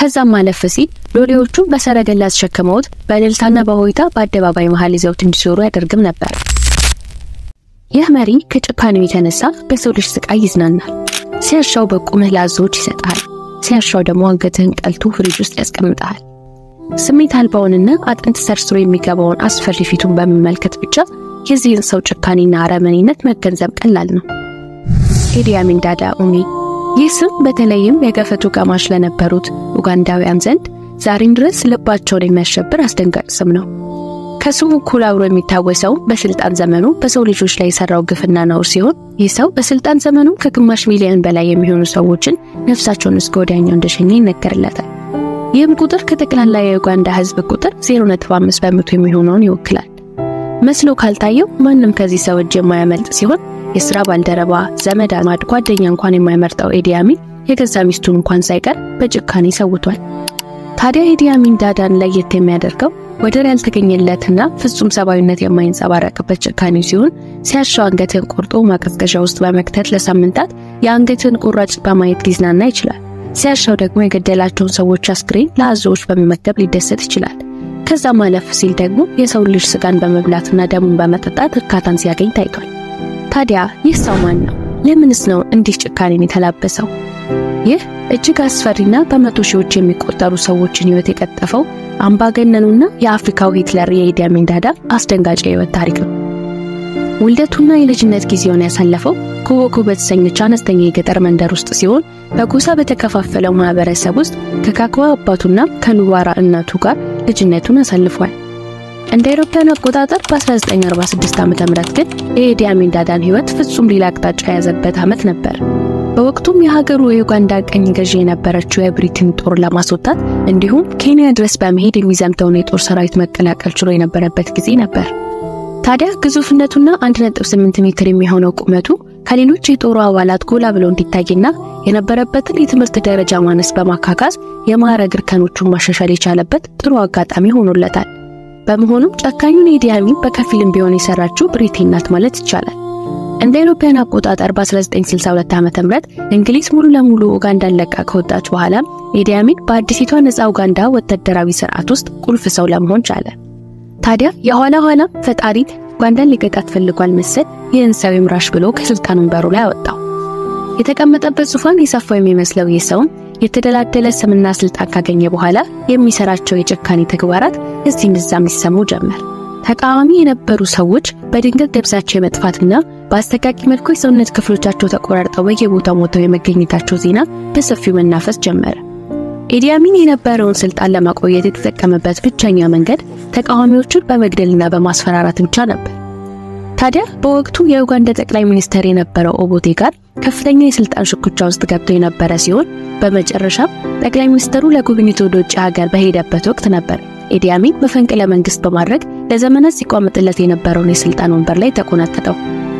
ከዛም ማለፍ ሲል ሎሌዎቹን በሰረገላ ተሸክመውት በእልልታና በሆይታ በአደባባይ መሃል ይዘውት እንዲዞሩ ያደርግም ነበር። ይህ መሪ ከጭካኔው የተነሳ በሰው ልጅ ስቃይ ይዝናናል። ሲያሻው በቁምህ ለአዞዎች ይሰጣል፣ ሲያሻው ደግሞ አንገትህን ቀልቶ ፍሪጅ ውስጥ ያስቀምጣል። ስሜት አልባውንና አጥንት ሰርስሮ የሚገባውን አስፈሪ ፊቱን በመመልከት ብቻ የዚህን ሰው ጭካኔና አረመኔነት መገንዘብ ቀላል ነው። ኢዲ አሚን ዳዳ ኡሚ። ይህ ስም በተለይም የገፈቱ ቀማሽ ለነበሩት ኡጋንዳውያን ዘንድ ዛሬም ድረስ ልባቸውን የሚያሸብር አስደንጋጭ ስም ነው። ከስሙ እኩል አብሮ የሚታወሰው በስልጣን ዘመኑ በሰው ልጆች ላይ የሰራው ግፍና ነውር ሲሆን ይህ ሰው በስልጣን ዘመኑ ከግማሽ ሚሊዮን በላይ የሚሆኑ ሰዎችን ነፍሳቸውን እስከ ወዲያኛው እንደሸኘ ይነገርለታል። ይህም ቁጥር ከጠቅላላ የኡጋንዳ ሕዝብ ቁጥር 0.5 በመቶ የሚሆነውን ይወክላል። መስሎ ካልታየው ማንም ከዚህ ሰው እጅ የማያመልጥ ሲሆን የስራ ባልደረባ፣ ዘመድ አዝማድ፣ ጓደኛ እንኳን የማይመርጠው ኢዲ አሚን የገዛ ሚስቱን እንኳን ሳይቀር በጭካኔ ሰውቷል። ታዲያ ኢዲ አሚን ዳዳን ለየት የሚያደርገው ወደር ያልተገኘለትና ፍጹም ሰብአዊነት የማይንጸባረቅበት ጭካኔው ሲሆን ሲያሻው አንገትን ቆርጦ ማቀዝቀዣ ውስጥ በመክተት ለሳምንታት የአንገትን ቁራጭ በማየት ሊዝናና ይችላል። ሲያሻው ደግሞ የገደላቸውን ሰዎች አስክሬን ለአዞዎች በመመገብ ሊደሰት ይችላል። ከዛ ማለፍ ሲል ደግሞ የሰው ልጅ ስጋን በመብላትና ደሙን በመጠጣት እርካታን ሲያገኝ ታይቷል። ታዲያ ይህ ሰው ማን ነው? ለምንስ ነው እንዲህ ጭካኔን የተላበሰው? ይህ እጅግ አስፈሪና በመቶ ሺዎች የሚቆጠሩ ሰዎችን ሕይወት የቀጠፈው አምባገነኑና የአፍሪካው ሂትለር የኢዲ አሚን ዳዳ አስደንጋጭ የሕይወት ታሪክ ነው። ውልደቱና የልጅነት ጊዜውን ያሳለፈው ኮቦኮ በተሰኘች አነስተኛ የገጠር መንደር ውስጥ ሲሆን በጎሳ በተከፋፈለው ማህበረሰብ ውስጥ ከካክዋ አባቱና ከኑዋራ እናቱ ጋር ልጅነቱን አሳልፏል። እንደ አውሮፓውያን አቆጣጠር በ1946 ዓ.ም ግን የኢዲ አሚን ዳዳን ሕይወት ፍጹም ሌላ አቅጣጫ የያዘበት ዓመት ነበር። በወቅቱም የሀገሩ የዩጋንዳ ቀኝ ገዢ የነበረችው የብሪትን ጦር ለማስወጣት እንዲሁም ኬንያ ድረስ በመሄድ የሚዘምተውን የጦር ሰራዊት መቀላቀል ችሎ የነበረበት ጊዜ ነበር። ታዲያ ግዙፍነቱና 1.8 ሜትር የሚሆነው ቁመቱ ከሌሎች የጦሩ አባላት ጎላ ብሎ እንዲታይና የነበረበትን የትምህርት ደረጃ ማነስ በማካካስ የማዕረግ እርከኖቹን ማሻሻል የቻለበት ጥሩ አጋጣሚ ሆኖለታል። በመሆኑም ጨካኙን ኢዲ አሚን በከፊልም ቢሆን የሰራችው ብሪቴን ናት ማለት ይቻላል። እንደ አውሮፓውያን አቆጣጠር በ1962 ዓ.ም እንግሊዝ ሙሉ ለሙሉ ኡጋንዳን ለቃ ከወጣች በኋላ ኢዲ አሚን በአዲሲቷ ነፃ ኡጋንዳ ወታደራዊ ስርዓት ውስጥ ቁልፍ ሰው ለመሆን ቻለ። ታዲያ የኋላ ኋላ ፈጣሪ ኡጋንዳን ሊቀጣት ፈልጓል መሰል ይህን ሰው ይምራሽ ብሎ ከስልጣን ወንበሩ ላይ አወጣው። የተቀመጠበት ዙፋን የሰፋው የሚመስለው ይህ ሰውም የተደላደለ ስምና ስልጣን ካገኘ በኋላ የሚሰራቸው የጭካኔ ተግባራት እዚህም እዛም ይሰሙ ጀመር። ተቃዋሚ የነበሩ ሰዎች በድንገት ደብዛቸው የመጥፋትና በአስተቃቂ መልኩ የሰውነት ክፍሎቻቸው ተቆራርጠው በየቦታው ሞተው የመገኘታቸው ዜና በሰፊው መናፈስ ጀመረ። ኢዲ አሚን የነበረውን ስልጣን ለማቆየት የተጠቀመበት ብቸኛ መንገድ ተቃዋሚዎቹን በመግደልና በማስፈራራት ብቻ ነበር። ታዲያ በወቅቱ የኡጋንዳ ጠቅላይ ሚኒስትር የነበረው ኦቦቴ ጋር ከፍተኛ የስልጣን ሽኩቻ ውስጥ ገብቶ የነበረ ሲሆን በመጨረሻም ጠቅላይ ሚኒስትሩ ለጉብኝት ወደ ውጭ ሀገር በሄደበት ወቅት ነበር ኢዲ አሚን መፈንቅለ መንግስት በማድረግ ለዘመናት ሲቋመጥለት የነበረውን የስልጣን ወንበር ላይ ተቆናጠጠው።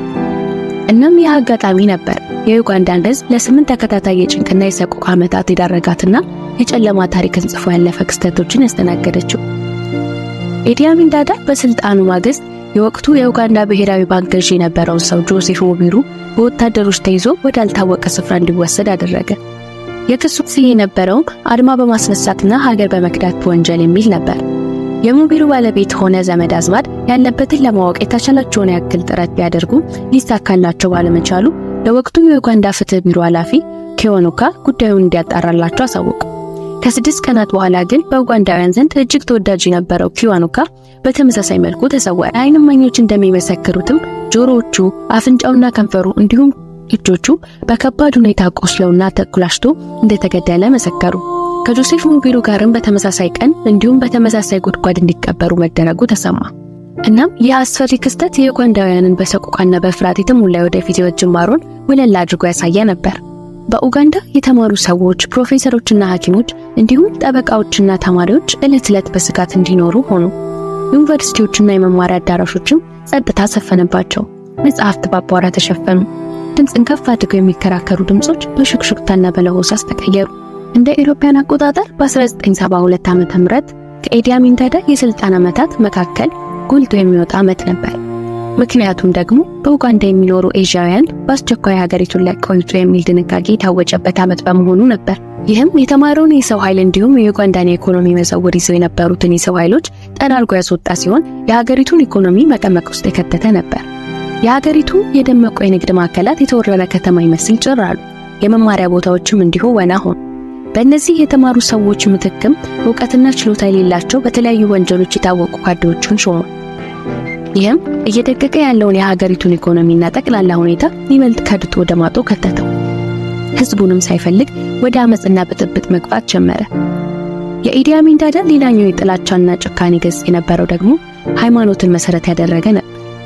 እናም ይህ አጋጣሚ ነበር የዩጋንዳን ሕዝብ ለስምንት ተከታታይ የጭንቅና የሰቆቃ ዓመታት የዳረጋትና የጨለማ ታሪክን ጽፎ ያለፈ ክስተቶችን ያስተናገደችው። ኢዲ አሚን ዳዳ በስልጣኑ ማግስት የወቅቱ የኡጋንዳ ብሔራዊ ባንክ ገዢ የነበረውን ሰው ጆሴፍ ሙቢሩ በወታደሮች ተይዞ ወዳልታወቀ ስፍራ እንዲወሰድ አደረገ። የክሱ ስዬ የነበረውም አድማ በማስነሳትና ሀገር በመክዳት ወንጀል የሚል ነበር። የሙቢሩ ባለቤት ሆነ ዘመድ አዝማድ ያለበትን ለማወቅ የተቻላቸውን ያክል ጥረት ቢያደርጉ ሊሳካላቸው ባለመቻሉ ለወቅቱ የኡጋንዳ ፍትህ ቢሮ ኃላፊ ኬዎኖካ ጉዳዩን እንዲያጣራላቸው አሳወቁ። ከስድስት ቀናት በኋላ ግን በኡጋንዳውያን ዘንድ እጅግ ተወዳጅ የነበረው ኪዋኑካ በተመሳሳይ መልኩ ተሰወረ። ዓይን እማኞች እንደሚመሰክሩትም ጆሮዎቹ፣ አፍንጫውና ከንፈሩ እንዲሁም እጆቹ በከባድ ሁኔታ ቆስለውና ተኩላሽቶ እንደተገደለ መሰከሩ። ከጆሴፍ ሙቢሩ ጋርም በተመሳሳይ ቀን እንዲሁም በተመሳሳይ ጉድጓድ እንዲቀበሩ መደረጉ ተሰማ። እናም ይህ አስፈሪ ክስተት የኡጋንዳውያንን በሰቆቃና በፍርሃት የተሞላ ወደፊት ሕይወት ጅማሮን ወለል አድርጎ ያሳየ ነበር። በኡጋንዳ የተማሩ ሰዎች፣ ፕሮፌሰሮችና ሐኪሞች እንዲሁም ጠበቃዎችና ተማሪዎች ዕለት ዕለት በስጋት እንዲኖሩ ሆኑ። ዩኒቨርሲቲዎችና የመማሪያ አዳራሾችም ጸጥታ ሰፈነባቸው። መጽሐፍት በአቧራ ተሸፈኑ። ድምፅን ከፍ አድርገው የሚከራከሩ ድምጾች በሹክሹክታና በለሆሳስ ተቀየሩ። እንደ ኢሮፓያን አቆጣጠር በ1972 ዓ.ም ከኢዲ አሚን ዳዳ የስልጣን ዓመታት መካከል ጎልቶ የሚወጣ ዓመት ነበር። ምክንያቱም ደግሞ በኡጋንዳ የሚኖሩ ኤዥያውያን በአስቸኳይ ሀገሪቱን ለቀው ይውጡ የሚል ድንጋጌ የታወጀበት ዓመት በመሆኑ ነበር። ይህም የተማረውን የሰው ኃይል እንዲሁም የኡጋንዳን የኢኮኖሚ መዘውር ይዘው የነበሩትን የሰው ኃይሎች ጠራርጎ ያስወጣ ሲሆን የሀገሪቱን ኢኮኖሚ መቀመቅ ውስጥ የከተተ ነበር። የሀገሪቱ የደመቁ የንግድ ማዕከላት የተወረረ ከተማ ይመስል ጭር አሉ። የመማሪያ ቦታዎችም እንዲሁ ወና ሆኑ። በእነዚህ የተማሩ ሰዎች ምትክም እውቀትና ችሎታ የሌላቸው በተለያዩ ወንጀሎች የታወቁ ካድሬዎችን ሾሟል። ይህም እየደቀቀ ያለውን የሀገሪቱን ኢኮኖሚና ጠቅላላ ሁኔታ ይበልጥ ከድቶ ወደ ማጦ ከተተው። ህዝቡንም ሳይፈልግ ወደ አመፅና ብጥብጥ መግባት ጀመረ። የኢዲ አሚን ዳዳ ሌላኛው የጥላቻና ጭካኔ ገጽ የነበረው ደግሞ ሃይማኖትን መሰረት ያደረገ ነበር።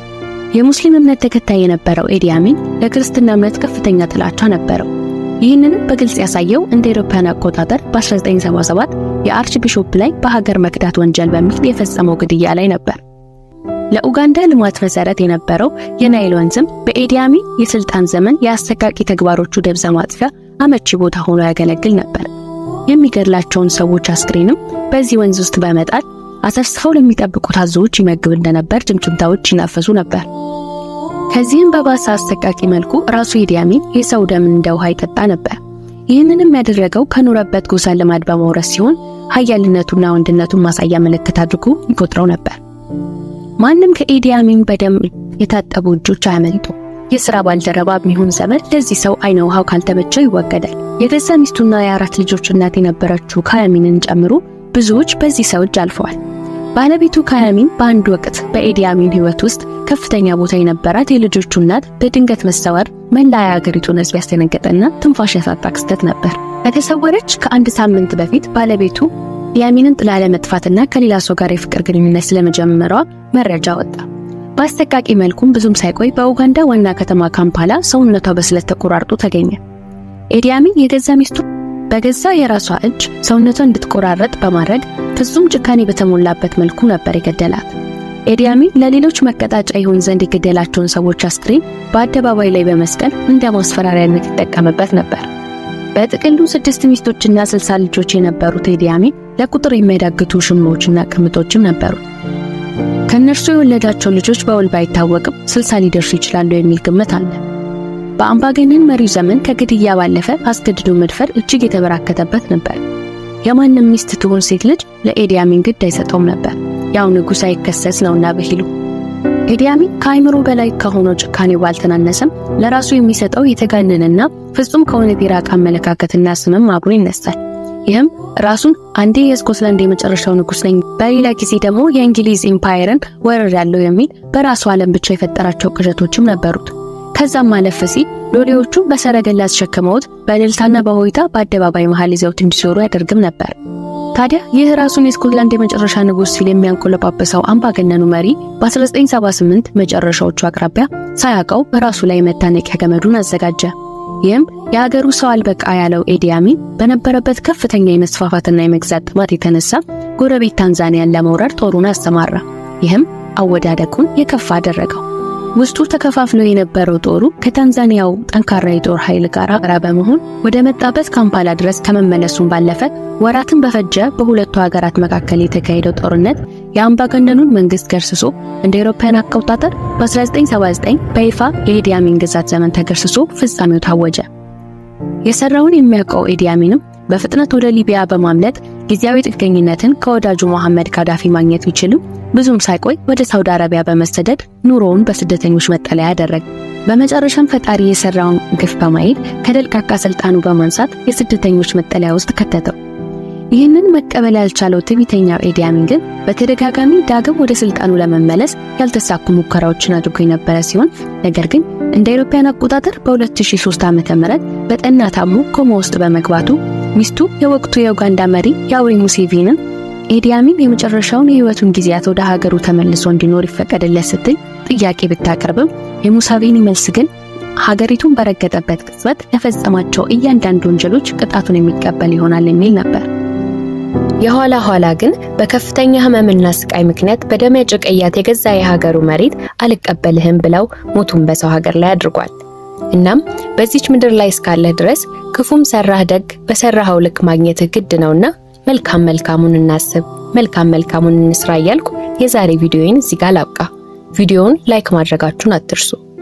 የሙስሊም እምነት ተከታይ የነበረው ኢዲ አሚን ለክርስትና እምነት ከፍተኛ ጥላቻ ነበረው። ይህንንም በግልጽ ያሳየው እንደ አውሮፓውያን አቆጣጠር በ1977 የአርች ቢሾፕ ላይ በሀገር መክዳት ወንጀል በሚል የፈጸመው ግድያ ላይ ነበር። ለኡጋንዳ ልማት መሰረት የነበረው የናይል ወንዝም በኢዲ አሚን የስልጣን ዘመን የአሰቃቂ ተግባሮቹ ደብዛ ማጥፊያ አመቺ ቦታ ሆኖ ያገለግል ነበር። የሚገድላቸውን ሰዎች አስክሬንም በዚህ ወንዝ ውስጥ በመጣል አሰፍስፈው ለሚጠብቁት አዞዎች ይመግብ እንደነበር ጭምጭምታዎች ይናፈሱ ነበር። ከዚህም በባሰ አሰቃቂ መልኩ ራሱ ኢዲ አሚን የሰው ደምን እንደ ውሃ ይጠጣ ነበር። ይህንንም ያደረገው ከኖረበት ጎሳ ልማድ በመውረስ ሲሆን ኃያልነቱና ወንድነቱን ማሳያ ምልክት አድርጎ ይቆጥረው ነበር። ማንም ከኢዲ አሚን በደም የታጠቡ እጆች አያመልጡ። የሥራ ባልደረባ የሚሆን ዘመድ ለዚህ ሰው አይነ ውሃው ካልተመቸው ይወገዳል። የገዛ ሚስቱና የአራት ልጆች እናት የነበረችው ካያሚንን ጨምሮ ብዙዎች በዚህ ሰው እጅ አልፈዋል። ባለቤቱ ካያሚን በአንድ ወቅት በኢዲ አሚን ሕይወት ውስጥ ከፍተኛ ቦታ የነበራት የልጆቹ እናት በድንገት መሰወር መላ የአገሪቱን ሕዝብ ያስደነገጠና ትንፋሽ ያሳጣ ክስተት ነበር። ከተሰወረች ከአንድ ሳምንት በፊት ባለቤቱ የአሚንን ጥላ ለመጥፋትና ከሌላ ሰው ጋር የፍቅር ግንኙነት ስለመጀመሯ መረጃ ወጣ። በአሰቃቂ መልኩም ብዙም ሳይቆይ በኡጋንዳ ዋና ከተማ ካምፓላ ሰውነቷ በስለት ተቆራርጦ ተገኘ። ኢዲ አሚን የገዛ ሚስቱ በገዛ የራሷ እጅ ሰውነቷ እንድትቆራረጥ በማድረግ ፍጹም ጭካኔ በተሞላበት መልኩ ነበር የገደላት። ኢዲ አሚን ለሌሎች መቀጣጫ ይሆን ዘንድ የገደላቸውን ሰዎች አስክሬን በአደባባይ ላይ በመስቀል እንደ ማስፈራሪያነት ይጠቀምበት ነበር። በጥቅሉ ስድስት ሚስቶችና ስልሳ ልጆች የነበሩት ኢዲ አሚን ለቁጥር የሚያዳግቱ ሽሞዎችና ቅምጦችም ነበሩት። ከእነርሱ የወለዳቸው ልጆች በውል ባይታወቅም ስልሳ ሊደርሱ ይችላሉ የሚል ግምት አለ። በአምባገነን መሪው ዘመን ከግድያ ባለፈ አስገድዶ መድፈር እጅግ የተበራከተበት ነበር። የማንም ሚስት ትሁን ሴት ልጅ ለኢዲ አሚን ግድ አይሰጠውም ነበር። ያው ንጉሥ አይከሰስ ነውና ብሂሉ። ኢዲ አሚን ከአይምሮ በላይ ከሆነው ጭካኔው ባልተናነሰም ለራሱ የሚሰጠው የተጋነነና ፍጹም ከእውነት የራቀ አመለካከትና ስምም አብሮ ይነሳል። ይህም ራሱን አንዴ የስኮትላንድ የመጨረሻው ንጉሥ ነኝ፣ በሌላ ጊዜ ደግሞ የእንግሊዝ ኢምፓየርን ወረር ያለው የሚል በራሱ ዓለም ብቻ የፈጠራቸው ቅዠቶችም ነበሩት። ከዛም ማለፍ ሲል ሎሌዎቹ በሰረገላ አስሸክመውት በእልልታና በሆይታ በአደባባይ መሃል ይዘውት እንዲዞሩ ያደርግም ነበር። ታዲያ ይህ ራሱን የስኮትላንድ የመጨረሻ ንጉሥ ሲል የሚያንቆለጳጵሰው አምባገነኑ መሪ በ1978 መጨረሻዎቹ አቅራቢያ ሳያውቀው በራሱ ላይ መታነቂያ ገመዱን አዘጋጀ። ይህም የሀገሩ ሰው አልበቃ ያለው ኢዲ አሚን በነበረበት ከፍተኛ የመስፋፋትና የመግዛት ጥማት የተነሳ ጎረቤት ታንዛኒያን ለመውረር ጦሩን አሰማራ። ይህም አወዳደቁን የከፋ አደረገው። ውስጡ ተከፋፍሎ የነበረው ጦሩ ከታንዛኒያው ጠንካራ የጦር ኃይል ጋር አብራ በመሆን ወደ መጣበት ካምፓላ ድረስ ከመመለሱም ባለፈ ወራትን በፈጀ በሁለቱ ሀገራት መካከል የተካሄደው ጦርነት የአምባገነኑን መንግስት ገርስሶ እንደ አውሮፓውያን አቆጣጠር በ1979 በይፋ የኢዲ አሚን ግዛት ዘመን ተገርስሶ ፍጻሜው ታወጀ። የሰራውን የሚያውቀው ኢዲ አሚንም በፍጥነት ወደ ሊቢያ በማምለጥ ጊዜያዊ ጥገኝነትን ከወዳጁ መሐመድ ካዳፊ ማግኘት ቢችልም ብዙም ሳይቆይ ወደ ሳውዲ አረቢያ በመሰደድ ኑሮውን በስደተኞች መጠለያ ያደረገ። በመጨረሻም ፈጣሪ የሰራውን ግፍ በማየት ከደልቃቃ ስልጣኑ በማንሳት የስደተኞች መጠለያ ውስጥ ከተተው። ይህንን መቀበል ያልቻለው ትዕቢተኛው ኢዲ አሚን ግን በተደጋጋሚ ዳግም ወደ ስልጣኑ ለመመለስ ያልተሳኩ ሙከራዎችን አድርጎ የነበረ ሲሆን ነገር ግን እንደ አውሮፓውያን አቆጣጠር በ2003 ዓ.ም በጠና ታሞ ኮማ ውስጥ በመግባቱ ሚስቱ የወቅቱ የኡጋንዳ መሪ ያውሪ ሙሴቪንን ኢዲ አሚን የመጨረሻውን የህይወቱን ጊዜያት ወደ ሀገሩ ተመልሶ እንዲኖር ይፈቀድለት ስትል ጥያቄ ብታቀርብም የሙሳቪኒ መልስ ግን ሀገሪቱን በረገጠበት ቅጽበት ለፈጸማቸው እያንዳንዱ ወንጀሎች ቅጣቱን የሚቀበል ይሆናል የሚል ነበር። የኋላ ኋላ ግን በከፍተኛ ህመምና ስቃይ ምክንያት በደም ያጨቀያት የገዛ የሀገሩ መሬት አልቀበልህም ብለው ሞቱን በሰው ሀገር ላይ አድርጓል። እናም በዚች ምድር ላይ እስካለህ ድረስ ክፉም ሰራህ ደግ በሰራኸው ልክ ማግኘትህ ግድ ነውና መልካም መልካሙን እናስብ፣ መልካም መልካሙን እንስራ እያልኩ የዛሬ ቪዲዮዬን እዚህ ጋር ላብቃ። ቪዲዮውን ላይክ ማድረጋችሁን አትርሱ።